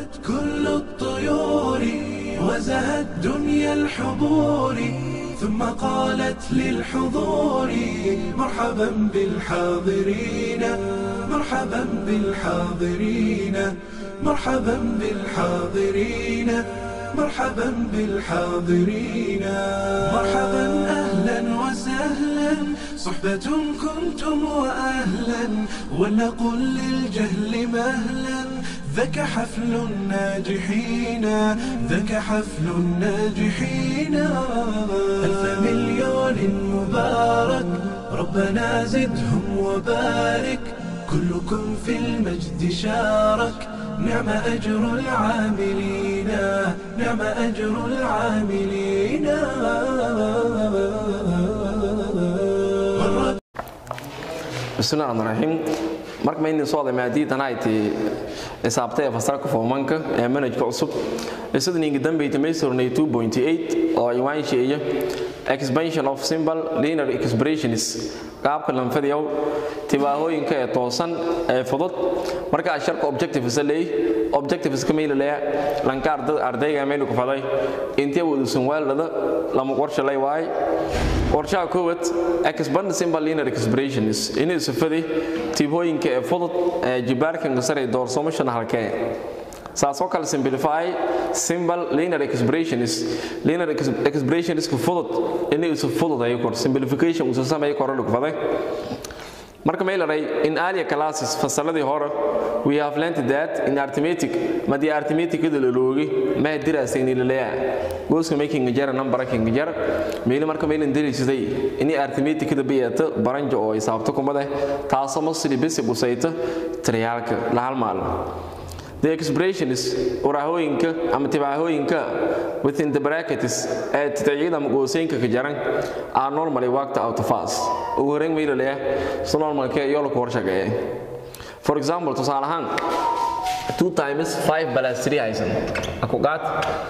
هبت كل الطيور وزهت دنيا الحضور ثم قالت للحضور مرحبا بالحاضرين مرحبا بالحاضرين مرحبا بالحاضرين مرحبا بالحاضرين مرحبا اهلا وسهلا صحبة كنتم واهلا ولنقل للجهل مهلا ذاك حفل الناجحين ذاك حفل الناجحين ألف مليون مبارك ربنا زدهم وبارك كلكم في المجد شارك نعم أجر العاملين نعم أجر العاملين bismillahi raxmaan raxiim marka maynin soo oday maadiidan ay ti xisaabtay fasarka foomanka ee manajka cusub isada ninga dambeeyta maysurnay 2.8 oo iwaan sheeya expansion of symbol linear expressions qaabka lanfadiyow tibaahooyinka ee toosan ee fudud marka asharka objectives leey objectives ka meel leeya lanka ardayga meel ku faday intee wudusan waalada lama qorshe lay waay qorshaha koowaad expand symbol linear expressions inay safadi tibooyinka ee fudud ee jibaarkan sare doorsoomashan halkee saasoo kale simplify symbol linear expressions linear expressions ku fudud inay isu fudud ay kor simplification usu sameey kor lagu faday marka meelaray in earlier classes fasaladii hore we have learned that in arithmetic madii arithmetic la loogi ma diraasayni leeyahay gooska making jar number king jar meel marka meel indiriisay in arithmetic da biyata baranjo oo xisaabta kumada taasoo masri bisi busayta triyaalka la hal maal The expression is urahooyinka ama tibaahooyinka within the brackets ee titacyada ama gooseenka ka jaran are normally worked out fast. Ugu horreyn mayla leeyahay si normalka iyo la kor shaqeeya. For example, tusaale ahaan 2 times 5 plus 3 haysan. Aku qaad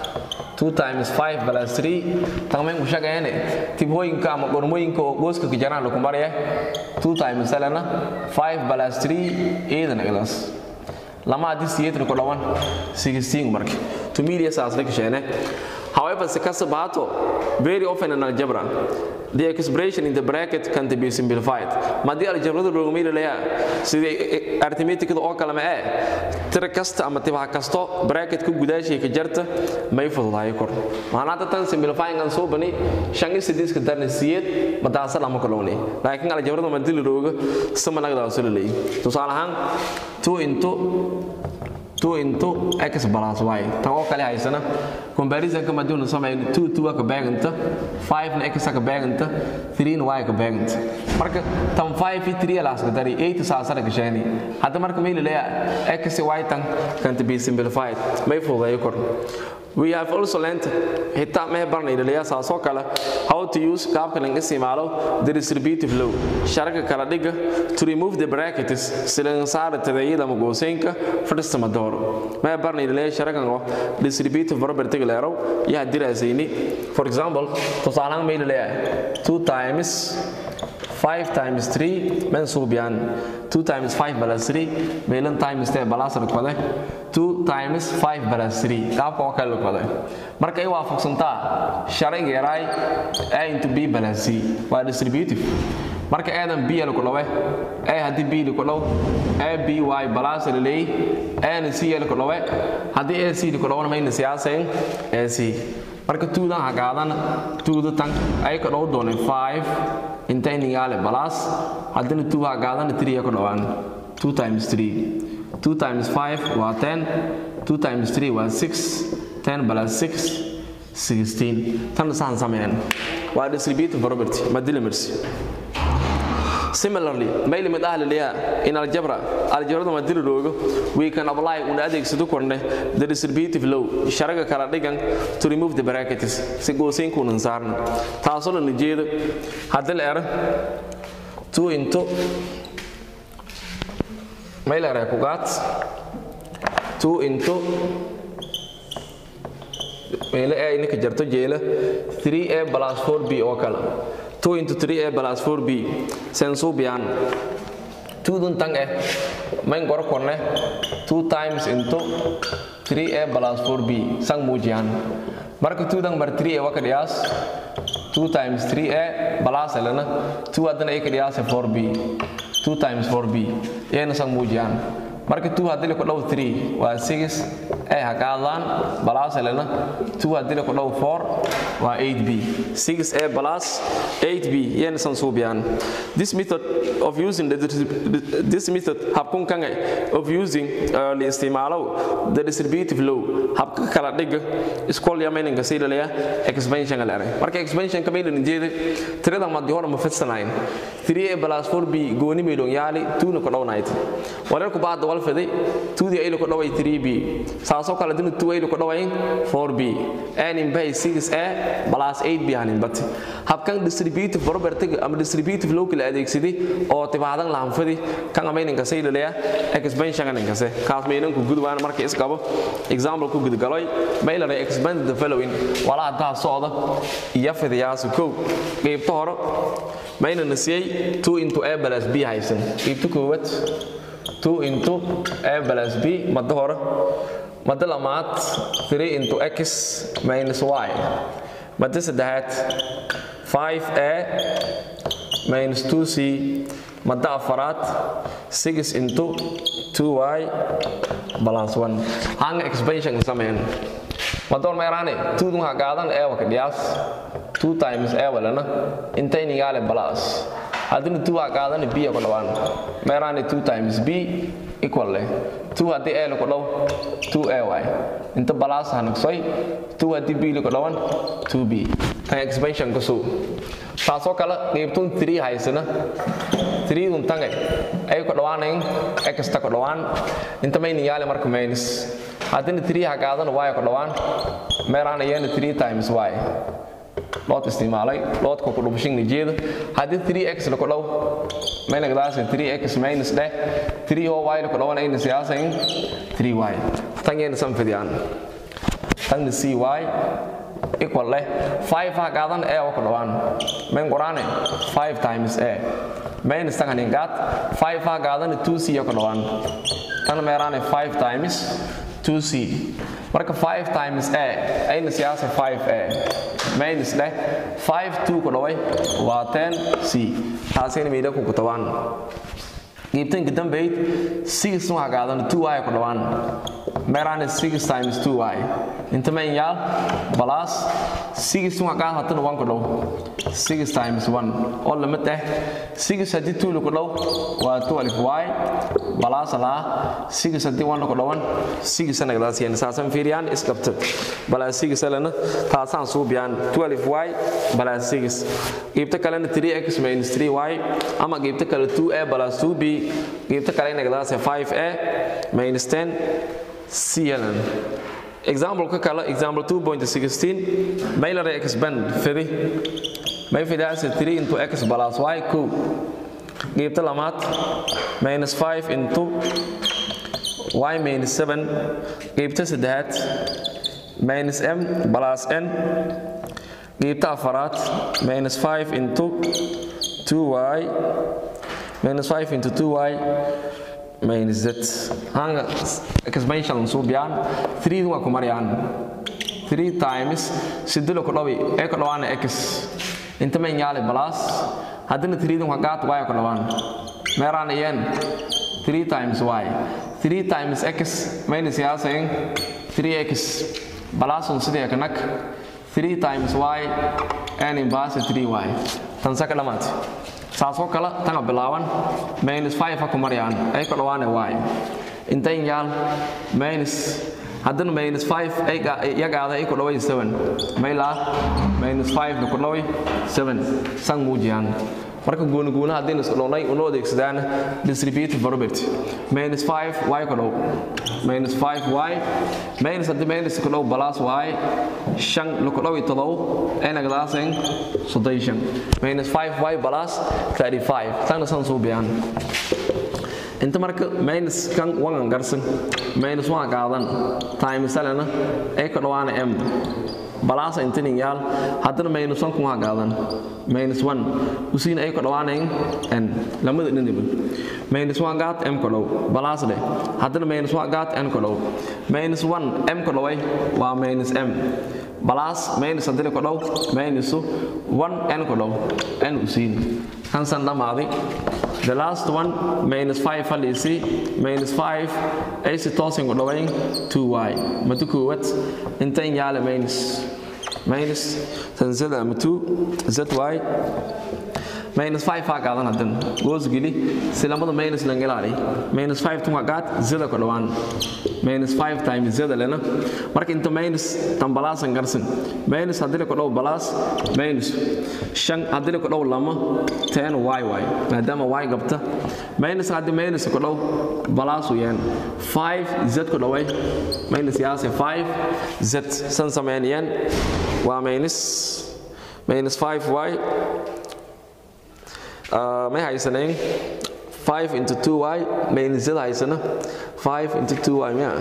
2 times 5 plus 3 tamayn ku shaqeeyane tibooyinka ama gormooyinka oo gooska ka jaran la kumbaraya 2 times salana 5 plus 3 eedan iglas lama hadii siyeedna ku dhawan 16 marka to media saas la kasheene however se kasabaato very often in algebra the expression in the bracket can be simplified madii algebrada loogu meeli lahaa sidii arithmetic oo kale ma ee tira kasta ama tibaha kasto bracket ku gudaashay ka jarta may fududahay kor maana tan simplifying aan soo bani shangi sidis ka darna siyeed madaasa lama kalooni laakiin algebrada madii looga sama laga soo leeyahay tusaale ahaan 2 into 2 into x plus y tan oo kale haysana comparison ka maduu sameeyay 2 2 ka beeganta 5 na x ka beeganta 3 na y ka beeganta marka tan 5 3 la aska dari 8 saasana ka sheeni hadda marka meel leeyahay x y tan can be simplified may fududeeyo kor We have also learned xitaa mee barnay dhaliyaa saasoo kale how to use qaabka laga isticmaalo the distributive law sharaka kala dhiga to remove the brackets silan saara tadayida ama gooseenka fadhista madooro mee barnay dhaliyaa sharakan oo distributive property leerow yaa diraasayni for example tusaalaan mee dhaliyaa 2 times 5 times 3 mensuubiyan 2 times 5 plus 3 meelan times 10 plus rukbade 2 times 5 plus 3 qaabka oo kale rukbade marka ay waafaqsantaa sharciga yaray a into b plus c waa distributive marka aadan b la ku dhawe a hadii b la ku dhaw a b y plus la leey a na c la ku dhawe hadii a c la ku dhawana mayna siyaaseen a c marka tuudan hagaadan tuuda tan ay ka dhaw doonay 5 inta inigaale balas haddana 2 hagaadana 3 ka dhawaan 2 times 3 2 times 5 waa 10 2 times 3 waa 6 10 plus 6 16 tan saan sameeyaan waa distributive property madilimersi Similarly, may limit ah laliya in algebra, algebrada ma dili loogo, we can apply una adeegsado korne the distributive law, sharaga kala dhigan to remove the brackets si gooseen ku saarna. Taasoo la jeedo hadii la era 2 into may la era ku gaat 2 into meele ay ninka jarto jeela 3a 4b oo kala 2 into 3a plus 4b sensubian 2 dun tang eh main gor korne 2 times into 3a plus 4b sang muujiyaan marka 2 dan mar 3a waa ka dhiyaas 2 times 3a plus elena 2 haddana ay ka dhiyaase 4b 2 times 4b iyana sang muujiyaan marka 2 haddii ku dhow 3 waa 6 ay ha qaadaan plus elena 2 haddii ku dhow 4 waa 8b 6a plus 8b iyana sang suubiyaan this method of using the this method habkun kan of using uh, la isticmaalo the distributive law habka kala dhiga iskool yamaynanka siilaya expansion la eray marka expansion ka meelan jeeda tirada madi hore ma fadsanayn 3a plus 4b gooni meelon yaali 2 na ku dhownayd wareer ku baad wal faday 2 di ay ku dhaway 3b saaso kala dinu 2 ay ku dhaway 4b and in bay 6a plus 8b hanin bat habkan distributive property ama distributive law kala adeegsaday oo tibaadan la hanfadi kan ameyninka saylaya expansion ninka se kaas meelan ku gudbaan markay isqabo example ku gudgaloy meelana expand the following wala hadaa socda iyo fidiyaas ko qaybta hore meelana siyay 2 into a plus b haysan qaybta koowaad 2 into a plus b madda hore madda lamaad 3 into x minus y madda saddexaad 5a minus 2c madda afaraad 6 into 2y plus 1 hanga expansion sameyn madoon meeraane 2 dun ha qaadan ee waka dhiyaas 2 times ee walana intay nigaale plus haddina 2 ha qaadan b ku dhawaan meeraane 2 times b equal leh 2 haddii ee lagu dhaw 2a y inta plus ha naqsoy 2 haddii b lagu dhawan 2b kan expansion ka soo taasoo kale qaybtun 3 haysana 3 dun tangay ay ku dhawaanayn x ta ku dhawaan inta may niyaale marka minus haddina 3 ha qaadan y ku dhawaan meeraan ayana 3 times y lood isticmaalay loodka ku dhubashin nijeeda haddii 3x la ku dhaw may nagdaase 3x minus dheh 3 oo y la ku dhawan ayna siyaasayn 3y tan yeena san fidiyaan tanna cy equal leh 5 ha qaadan e oo ku dhawaan men quraane 5 times a minus tan hanin qaad 5 ha qaadan 2c oo ku dhawaan tan meeraane 5 times 2c marka 5 times a ayna siyaasa 5a minus leh 5 2 ku dhaway waa 10c taasina meydha ku kutabaan qiibtanka dambeyd 6 waxaa qaadan 2y ku dhawaan meeraane 6 times 2y inta mayn yaal plus 6 waxaa qaad hatana 1 ku dhow 6 times 1 oo lama tah 6 haddii 2 lagu dhow waa 12y plus laa 6 haddii 1 ku dhowan 6 anagadaas yeen saasan fiiriyaan isqabta plus 6 lana taasaan suubiyaan 12y plus 6 qiibta kalena 3x minus 3y ama qiibta kale 2a plus 2b qiibta kale inagadaas 5a minus 10 cln example ka kale example 2.16 mailare expand fidi may fidaase 3 into x plus y ko qiibta lamaad minus 5 into y minus 7 qiibta saddexaad minus m plus n qiibta afaraad minus 5 into 2y minus 5 into 2y minus z hanga expansion suubiyaan 3 waa ku marayaan 3 times sidilo ku dhawi ee ku dhawaana x inta mayn yaale plus haddana 3 waa qaat y ku dhawaan meeraan iyeen 3 times y 3 times x minus yaasayn 3x plus on sidee kanak 3 times y n inverse 3y tan saka dhamaad saasoo kale tanga bilaaban minus 5 ha ku marayaan ay ku dhawaane y intayn yaal minus haddana minus 5 ay yagaada ay ku dhaway 7 maylaa minus 5 na ku dhaway 7 sang muujiyaan marka goonigoona haddaynu isku dhownay unoo adeegsadaan distributive property minus 5 y ku dhow minus 5 y minus haddii minus ku dhow plus y shan laku dhow iyo todobo ay nagdaasayn soddon minus 5 y plus 35 tagna san suubiyaan inta marka minus kan wangan garsan minus waa qaadan times alana ay ka dhawaana m balaasa intanin yaal haddana minus one kun waa qaadan minus one usiina ay ka dhawaanayn n lamada dhiniba minus one gaat m ka dhow balaas dheh haddana minus one gaat n ka dhow minus one m ka dhoway waa minus m balaas minus haddana ka dhow minus one n ka dhow n usiin kansan dhammaaday the last one minus 5 halisi minus 5 ay si toosin ku dhawayn 2y madu koowaad inta in yaala minus minus tan z ama 2 zy minus 5 aa qaadan hadan goos geli si lamada minus lan ilaali minus 5 tunga qaad zada ku dhawaan minus 5 times zada lena marka inta minus tan balaasan garsan minus haddii ku dhaw balaas minus shan haddii ku dhaw lama 10 y y maadaama y gabta minus haddii minus ku dhaw balaas u yaan 5 z ku dhaway minus yaase 5 z san sameeyaan waa minus minus 5y may haysanayn 5 into 2y maynizada haysana 5 into 2y miya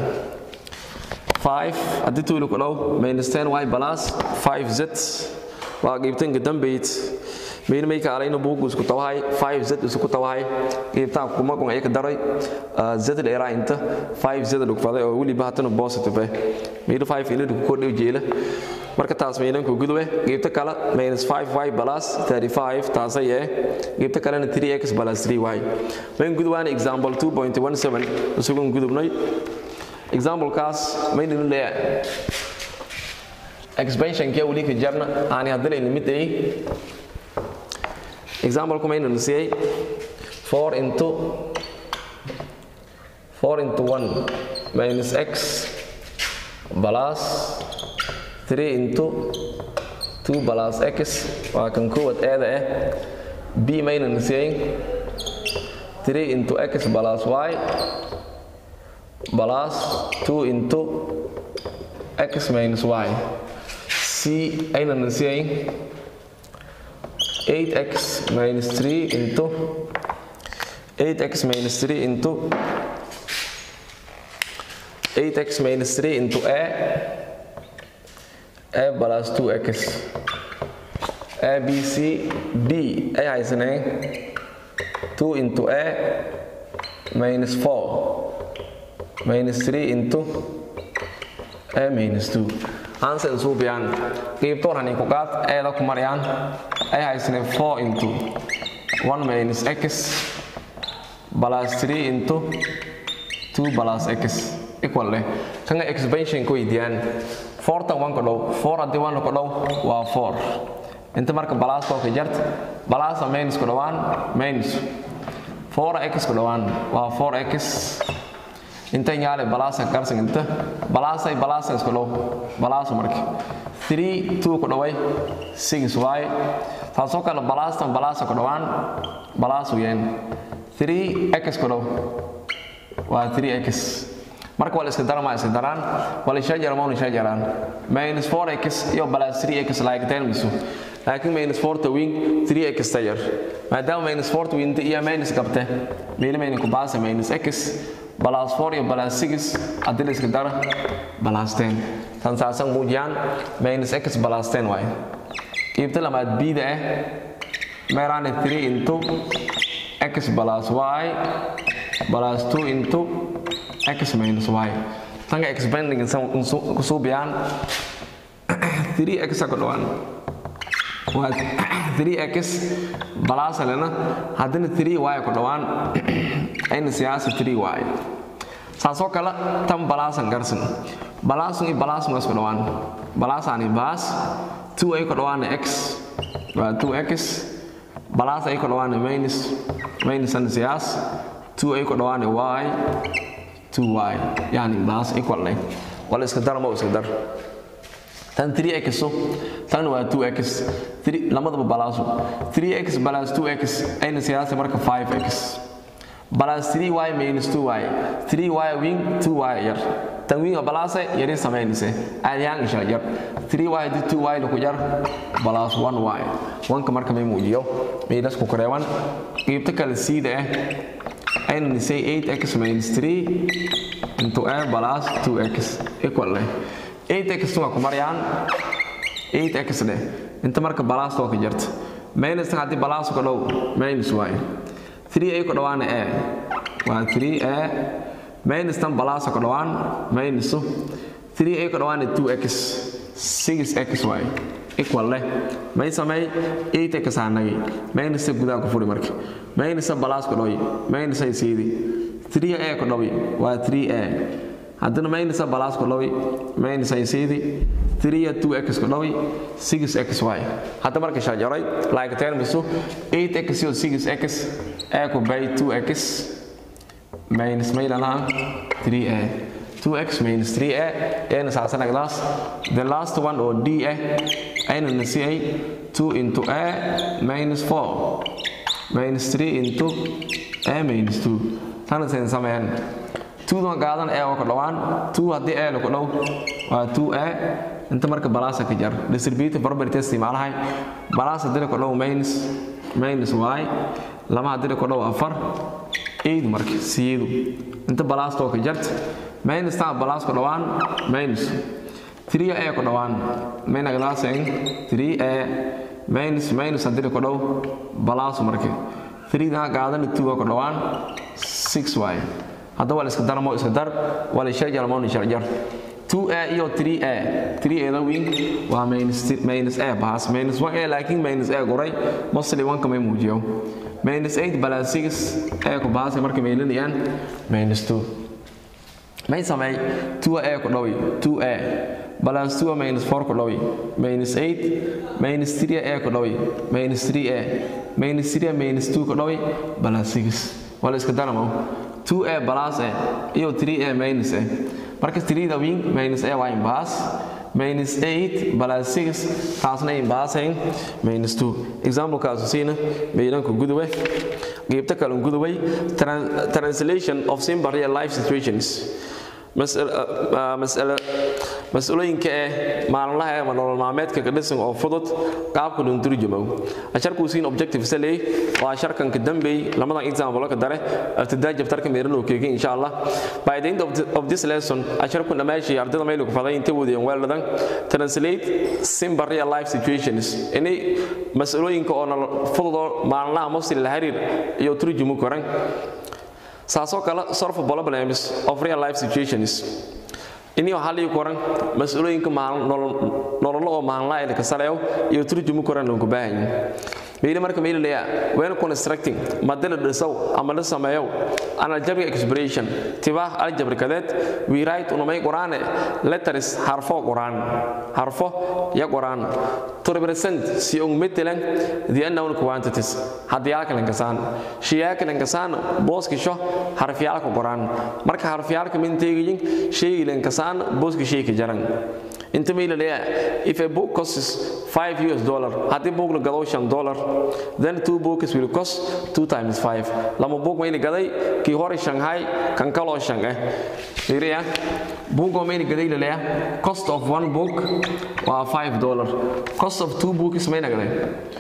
5 haddii tuuli ku dhow minus 10y plus 5z waa qiibtanka dambayd mayna may ka alayna buugu isku tawahay 5z isku tawahay qiibtaa kuma kun ay ka daray z dheeraa inta 5z dhugfaday oo weliba hatana positive eh mayna 5 ina dhug kordhiw jeela marka taas maynan ku gudube qiibta kale minus 5y plus 35 taasay eh qiibta kalena 3x plus 3y mayn gudubaan example 2.17 isugun gudubnay example kaas mayninu leeyahay expansion kee weli ka jarna aani haddana limit ay example kuma inuu siiyay 4 into 4 into 1 minus x plus 3 into 2 plus x waa kan koowaad eeda ah b maynan siiyay 3 into x plus y plus 2 into x minus y c aynan siiyay 8x minus 3 into 8x minus 3 into 8x minus 3 into a a plus 2x a b c d ay haysaneen 2 into a minus 4 minus 3 into a minus 2 answer suubiyaan qiibtoorhani ku qaad eeda ku marayaan ay haysaneen 4 into 1 minus x plus 3 into 2 plus x equal leh kanga expansion ku weydiiyaan 4 tan 1 ku dhow 4 haddii 1 ku dhow waa 4 inta marka balaas oo ka jart balaasa minus ku dhowaan minus 4x ku dhowaan waa 4x inta yaale balaasa karsan inta balaasay balaasa isku dhow balaasu marka 3 2 ku dhaway 6y taasoo kale balaastan balaasa ku dhowaan balaasu yeen 3x ku dhow waa 3x marka waa la iska darama iska daraan waa la isha jarama isha jaraan minus 4x iyo plus 3x like termisu laakiin minus 4 ta wing 3x tayar maadaama minus 4 ta wing iyo minus qabte meeli mayna ku baasa minus x plus 4 iyo plus 6 haddii la iska dara plus 10 tan saasan muujiyaan minus x plus 10 waaye qiibta lamaad bida ah meeraane 3 into x plus y plus 2 into x minus y tanga expanding kusuubiyaan 3x ku dhawaan waa 3x balaasalena haddana 3y ku dhawaan ayna siyaasa 3y saasoo kale tan balaasan garsan balaasun iyo balaasun isku dhawaan balaasaani baas 2 ay ku dhawaana x waa 2x balaas ay ku dhawaana minus minusan siyaas 2 ay ku dhawaana y 2y yani baas equal leh wala iska dar ma iska dar tan 3x so tan waa 2x 3 lamadaba balaasu 3x plus 2x ayna siyaasa marka 5x plus 3y minus 2y 3y wing 2y yar tan winga balaasa yari samaynayse aadiyaan isha yar 3y di 2y ku jar plus 1y wanka marka may muujiyo meelas ku kareewan qiibta kale siida ah aynu nisay 8x minus 3 into a plus 2x equal leh 8x waa ku marayaan 8x dheh inta marka plus oo ka jirta minus haddii plus ka dhow minus waaye 3a ku dhawaana a waa 3a minus tan plus ka dhawaan minus 3a ku dhawaana 2x 6x waaye equal leh may samay 8x aanagay minus gudaha ku furi marka minus plus ku dhawi minus ay siidi 3a ku dhawi waa 3a haddana minus plus ku dhawi minus ay siidi 3 2x ku dhawi 6x y hadda marka shajaray like termisu 8x iyo 6x a ku bay 2x minus maylana 3a 2x minus 3a ayna saasana glass the last one or d a ayna nasiyay 2 into a minus 4 minus 3 into a minus 2 tana sen sameeyaan 2 dan qaadan a ku dhawaan 2 hadii a ku dhaw waa 2a inta marka balaasa ka jar distributive property isticmaalahay balaasa dila ku dhaw minus minus y lama hadii ku dhaw afar eid marka siyeedu inta balaasta oo ka jarta minus ta balaas ku dhawaan minus 3a ku dhawaan mayna glaasing 3a minus minus hadii ku dhaw balaas marka 3 da qaadan 2 ku dhawaan 6y hadda waa la iska darmo iska dar waa la sharjar ma ni sharjar 2a iyo 3a 3a da wing waa minus minus a bahas minus 1a laakiin minus a goray mostly 1 kama muujiyo minus 8 plus 6 a ku bahas markay meelinayaan minus 2 may samay 2a ku dhawi 2a plus 2 minus 4 ku dhawi minus 8 minus 3a ku dhawi minus 3a minus 3 minus 2 ku dhawi plus 6 wala iska daramo 2a plus a iyo 3a minus a marka 3 da wing minus a waa imbas minus 8 plus 6 taasna imbasayn minus 2 example kaasu siina meelanku guduwe geebta kale guduway translation of simple real life situations mas-uulooyinka eh maalinlaha ama nolol maalmeedka ka dhisan oo fudud qaabka loo turjumo asharku siin objective saley waa sharkan ka dambeey lamadan example ka dare ibtidaa jabtarka meerano keegin insha Allah by the end of, the, of this lesson asharku dhamaashi ardayda meel ku faday inta wadeen weeladan translate simple real life situations inay mas-uulooyinka oo nolol fudud oo maalinlaha mostly la xiriir iyo turjumo koran saasoo kale solve problems of real life situations ini waxaa lii koran mas-uulooyinka nololo oo maalinlaa ilka sareeyo iyo turjumu koran loonku baahanyi meeli marka meeli leeya when constructing madila dhisow ama la sameeyow an algebraic expression tibaah aljabrikadeed we write unamay qoraane letters harfo qoraan harfo ya qoraan to represent si ung metelan the unknown quantities hadiyaalka lankasaan shayaalka lankasaan booskisho harfiyaalka qoraan marka harfiyaalka minteegayin shaygi lankasaan booska shayka jaran inta mayla leeya if a book costs 5 US dollar haddii book la gado 5 dollar then two books will cost 2 times 5 lama book mayla gaday kii hore Shanghai kan kaloo shan eh fiiriya book oo mayla gaday la leeya cost of one book waa 5 dollar cost of two books mayla gaday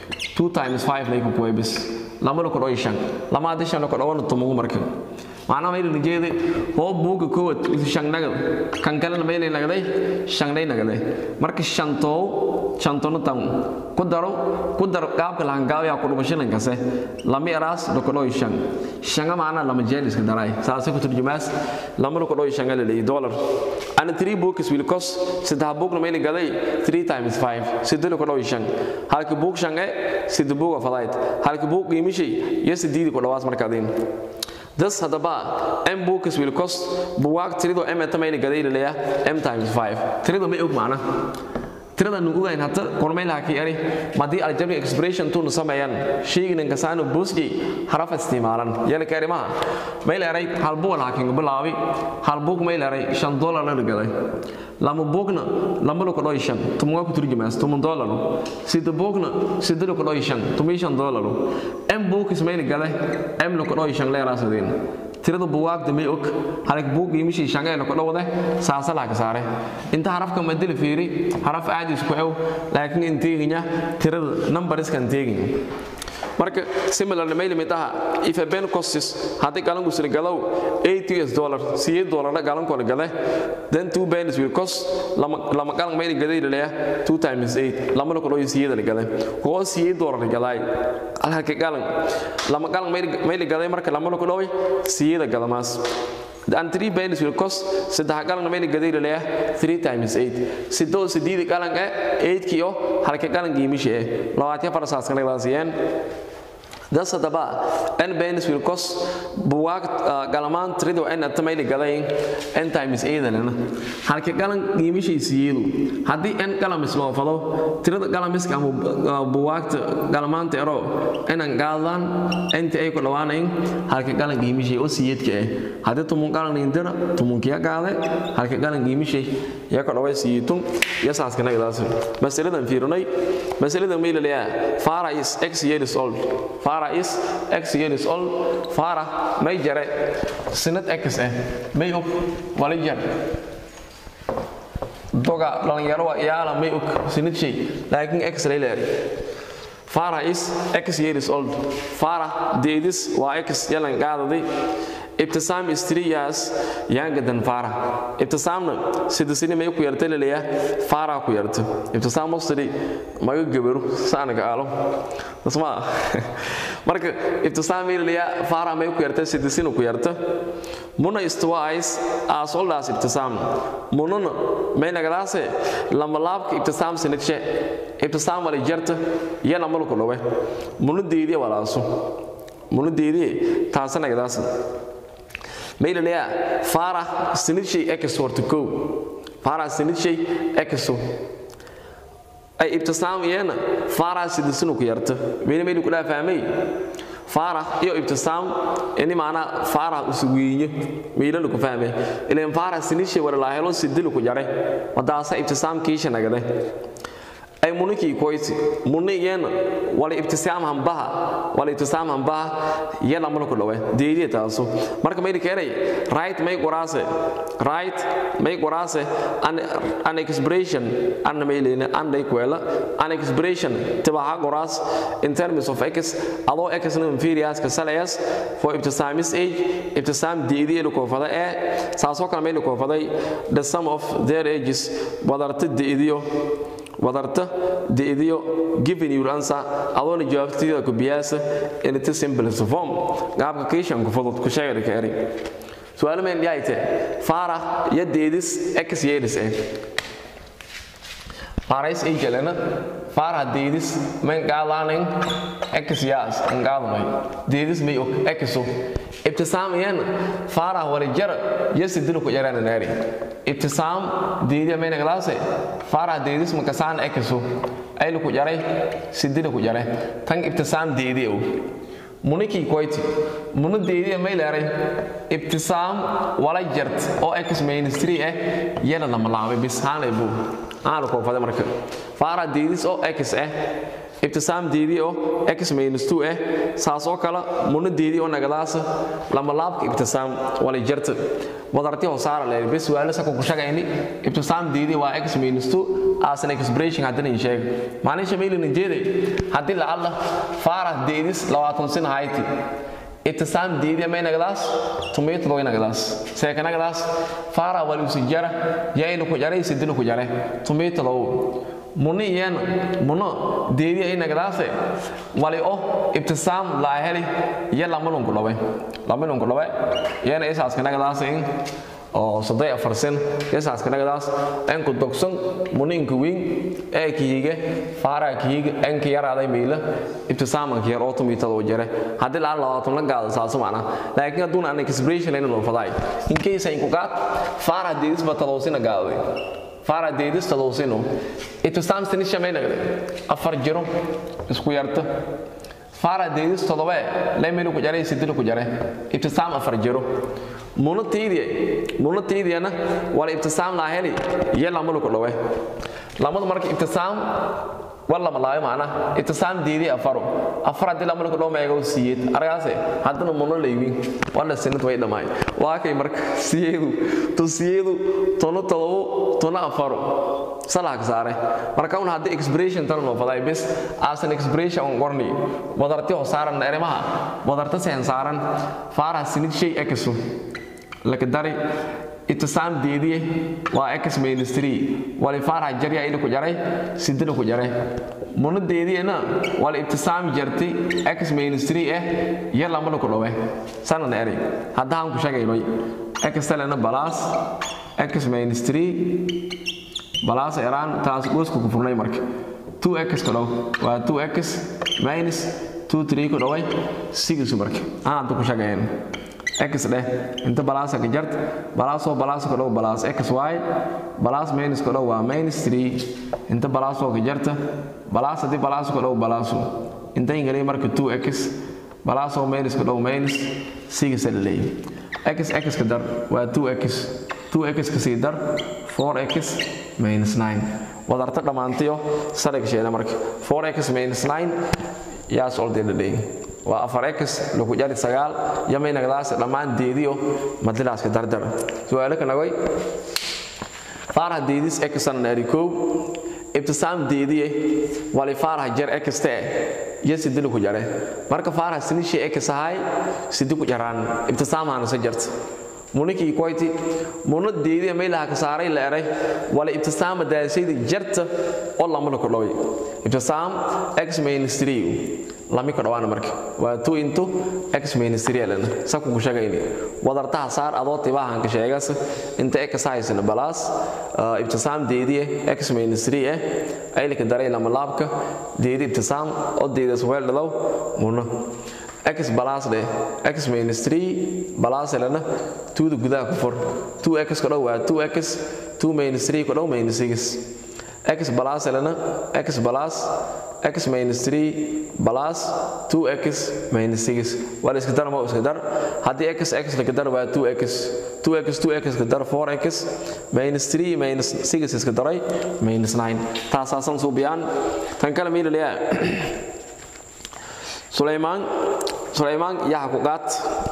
2 times 5 lay ku kuwaybis lama la kodhoy shan lama hadii shan la kodhowan tumugu markan macnaha mayla nijeede hoo buuga koowad shan nagad kan kalena maylay nagaday shangnay nagaday marka shantoo shantona tan ku daro ku dar qaabka lahangaabiya ku dhumashanan kase lama eraas lokodhoy shan shanga macnaha lama jeel iska daray saasay ku turjumaas lama lokodhoy shanga laleeyi dollar and three books will cost saddex bookna maylay gaday three times five sidde lokodhoy shan halka book shange sidde book of light halka book qiimishay iyo sideedi ku dhawaas markaadiin Das hadaba m books will cost buwaag tirido m tamayli gadaylalaya m times 5 tirido may og macna tirada nu ogayn hadda kormaylaha ka yari madii algebraic expression tunu sameeyaan sheegin kasaano booski haraf isticmaalan yala karimaha mayl eray hal buu laakiin bilaabi hal buug mayl eray 5 dollar la gaday lama buugna lama lo kodhoy shan tumuga ku turjumaas tumun dollar sida buugna sida lo kodhoy shan tumi shan dollar m buug ismayl gaday m lo kodhoy shan leeraasadeen tirada buwaagda may og halag buug qiimishii shangeena ku dhowde saasalaha ka saare inta harafka madila fiiri haraf aad isku ew laakiin inteeginya tirada numberskan teeginya marka similarly may limid aha if a ben costs haddii galanku sila galow 8 us dollar siye dollarna galanku la gale then two bens will cost lama lama galan may gaday leeyahay 2 times 8 lama la kalo siye la gale ko siye dollar galay halka galan lama galan may may gaday marka lama la kalo siye la galamaas and three bends will cost saddex galan may gaday leeyahay 3 times 8 sidoo sideed galan ee 8 kiyo halka galan giimishi ee 24 saas kana laasiyeen das haddaba n bens will cost buwaag galamaan tirido n atamayli gadayn n times eedalena halka galan qiimishiisiyeedu haddii n galamis loo falo tirada galamiska ama buwaagta galamaanta ero inan gaadaan inta ay ku dhawaanayn halka galan qiimishii oo siyeedka ah haddii tumun galan indira tumunkiya gaade halka galan qiimishii ya ku dhaway siyeetun iyo saaskana gadaas masaladan fiirinay masaladan may leeyahay fara is x years old Farah is x years old. Farah may jare sinad x eh may og wali jar doga dhalinyaro waa iyaala may og sinad shay laakiin x lay leeyahay Farah is x years old. Farah deedis waa x yalan qaadaday ibtisaam is three years younger than Farah. Ibtisaamna sida sini may ku yartay leeyahay Farah ku yartay. Ibtisaam mostly maga gabaru saanaga aalo. Tasma marka ibtisaam leeyahay Farah may ku yartay sida sini ku yartay. Muna is twice as old as ibtisaam. Muna may nagadaase lama laabka ibtisaam sinadshe. Ibtisaam wali jarta yana malku dhawe. Muna deediya walaaso. Muna deediya taasana nagadaase. ميل ليا فارح سنتشي اكس ورتكو فارح سنتشي اكسو اي ابتسام يانا فارح سيدسنو كيرت ميل ميل كلها فاهمي فارح iyo ibtisaam ini maana fara usugiye meelo ku fahmay ileen fara sinishe wala la helo sidil ku jare wadaasa ibtisaam kiisha nagade ay muniki koyti munni yen wala ibtisaam hambaha wala ibtisaam hambaha yana mulku dhawe deediye taaso marka may keenay right may qoraase right may qoraase an an expression an may leena an day kwela an expression tibaha qoraas in terms of x ado x na inferior ka salayas for ibtisaam is age ibtisaam deediye lu koofada ee saaso kale may lu koofaday the sum of their ages wadarta deediyo wadarta deediyo given your answer adoona jawaabtida ku biyaasa in it is simple form gaabka kiishan ku fudud ku sheegay ka eri su'aal meen yaayte fara ya deedis x yeedis eh fara is ejalana fara deedis men gaalanin x yaas an gaalamay deedis may ok xo ibtisaam yan fara wala jar yasidilu ku yarana naari ibtisaam deediya may naglaase fara deedis makasaan xo aylu ku jaray sidina ku jaray tan ibtisaam deediya muniki koyti munu deediya may leeray ibtisaam wala jart oo x minus 3 ah yana lama laabay bis haanay buu aan ko fada marka fara deedis oo x ah ibtisaam deedii oo x minus 2 ah saasoo kale munu deedii oo nagadaasa lama laabka ibtisaam wala jarta wadarti oo saara leer bis waala sako ku shaqayni ibtisaam deedii waa x minus 2 as an expression haddana in sheeg maanisha meelin jeeday haddii la alla faara deedis 20 sin hayti ibtisaam deedii may nagadaas tumayto way nagadaas seeka nagadaas faara wali usijara yaylu ku jaray sidilu ku jaray tumayto law muni yen muno deedi ay nagadaase wali o ibtisaam laa heli iyo lamalun ku dhawe lamalun ku dhawe yana isaaska nagadaase in oo soddon afar sen isaaska nagadaas enku dogsan muninka wiin ee kihiga faaraa kihiga enka yaraaday miila ibtisaamanka yar oo tumiitada u jare haddii laan labaatan la gaado saasu macna laakiin hadduuna an expression layna noo fadaay in case ay ku qaad faaraa deedisba taloosina gaaday fara deedis tadowsino ibtisaam sinisha may nagde afar jiro isku yarta fara deedis todobe lemelu ku jare sidilu ku jare ibtisaam afar jiro muna tiidiye muna tiidiyana wala ibtisaam laa heli iyo lamalu ku dhawe lamadu marka ibtisaam wala malaayo maana ibtisaam deedi afaro afar haddii lamalu ku dhaw meego siyeed argaase haddana muna leywin wala sinad way dhamaay waa kay marka siyeedu to siyeedu tono todobo tono afaro salaha ka saare marka un haddii expiration tan loo faday bis asan expiration on qorni wadarti oo saaran erimaha wadarta seen saaran faaraha sinid shay exu laka dari itisaam deediye waa x minus 3 wali faaraha jarya ina ku jaray sidina ku jaray muna deediyena wali itisaam jarti x minus 3 eh iyo lamana ku dhawe sanan eri haddaan ku sheegaynoy x talena balas x minus 3 balas eraan taas goosku ku furnay marka 2x ku dhaw waa 2x minus 2 3 ku dhaway 6 marka aan ku sheegayn x dheh inta balaasa ka jart balaasoo balaasa ka dhow balaas x y balaas minus ka dhow waa minus 3 inta balaasoo ka jarta balaas haddii balaaso ka dhow balaaso inta ingaliya marka 2x balaasoo minus ka dhow minus 6 la leeyahay x x ka dar waa 2x 2x ka sii dar 4x minus 9 wadarta dhammaantayo sadhigsheena marka 4x minus 9 yaas oldee la leeyahay waa afar x lagu jari sagaal yamaynagdaas dhammaan deediyo madilaaska dardar su-aalo ka nagoy faaraha deedis xan naari kow ibtisaam deediye wali faaraha jar xte iyo sidina ku jare marka faaraha sinishe x ahay sidi ku jaraan ibtisaamhana sa jarta munikii koyti muna deediya maylaha ka saaray la eray wala ibtisaama daasayda jarta oo lamana ku dhoway ibtisaam x minus 3 lami ka dhawaana marka waa 2 into x minus 3 lana saku ku sheegayni wadartaha saar adoo tibaahan ka sheegas inta x haysana balas ibtisaam deediye x minus 3 eh aylika daray lama laabka deedi ibtisaam oo deedas weel dhalow muna x balas de x minus 3 balas lana 2 da gudaha ku fur 2x ka dhow waa 2x 2 minus 3 ka dhow minus 6 x balas lana x balas x minus 3 plus 2x minus 6 waa la iska dar ma iska dar haddii x x la dar waa 2x 2x 2x ka dar 4x minus 3 minus 6 iska daray minus 9 taasaasan suubiyaan tan kale miila leeyahay sulaymaan sulaymaan yaa ku qaat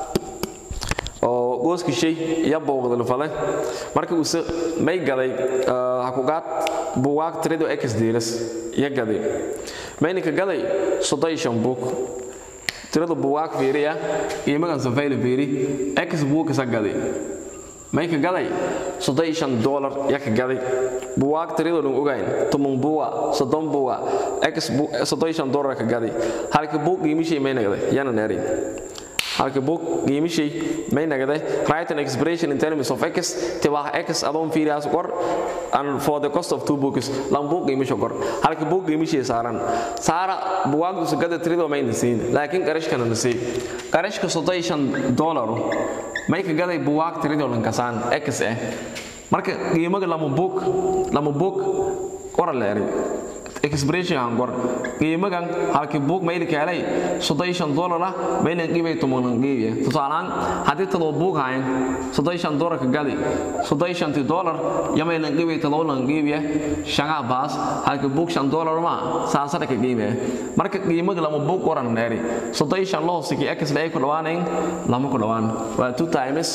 oo gooski shay iyo booqda lufale marka uuse may gaday hakugaad buugaag tirido x diiras iyo gaday mayninka gaday soddon buug tirada buugaag fiiriya iyo magan safayla fiiri x buugkasa gaday mayka gaday soddon dolar yaka gaday buugaag tiridoo dhan ogayn toban buuga soddon buuga x soddon dolar ka gaday halka buug qiimishay mayna gaday yana neerin halka book qiimishay may nagade right and expiration in terms of x tibaa x adoon fiiriyaas qor and for the cost of two books lam book qiimisho qor halka book qiimishay saaran saara buwaagdu sagada tirido may nasiin laakiin qarashkana nasiin qarashka soddon dollar may ka gaday buwaag tirido lan kasaan x eh marka qiimaga lama book lama book qora leeray expiration aan gor qiimagan halkii buug mayli kaalay soddon dollar ah maylan qiibay tomanan qiibiya tusaalaan haddii tadoo buug hayn soddon dollar ka gadi soddon dollar yamaylan qiibay tadoolan qiibiya shangaa baas halkii buug shan dollar ma saasada ka qiimaya marka qiimaga lama buug qoran neeri soddon loo siki x la ay ku dhawaanayn lama ku dhawaan waa 2 times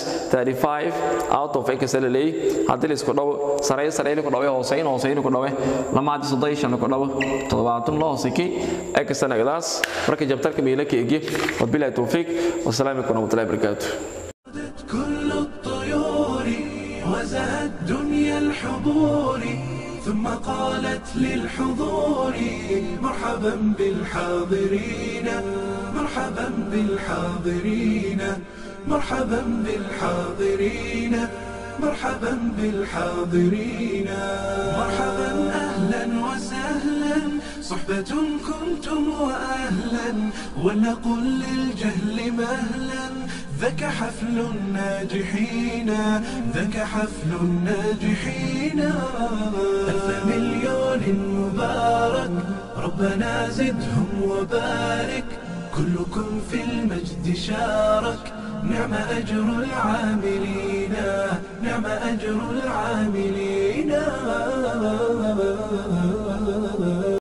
35 out of x la leey haddii la isku dhawo saray saray ku dhawe hooseyn hooseyn ku dhawe lama soddon ku dhawo toddobaatan loo hosikay ee kasanagadaas marka jabtarka miila ka egi wabilahi towfiiq wasalaamu calaykum warahmatullahi wabarakaatu كل الطيور وزهت دنيا الحضور ثم قالت للحضور مرحبا بالحاضرين مرحبا بالحاضرين مرحبا بالحاضرين مرحبا بالحاضرين مرحبا اهلا وسهلا صحبة كنتم واهلا ولنقل للجهل مهلا ذاك حفل الناجحين ذاك حفل الناجحين ألف مليون مبارك ربنا زدهم وبارك كلكم في المجد شارك نعم أجر العاملين نعم أجر العاملين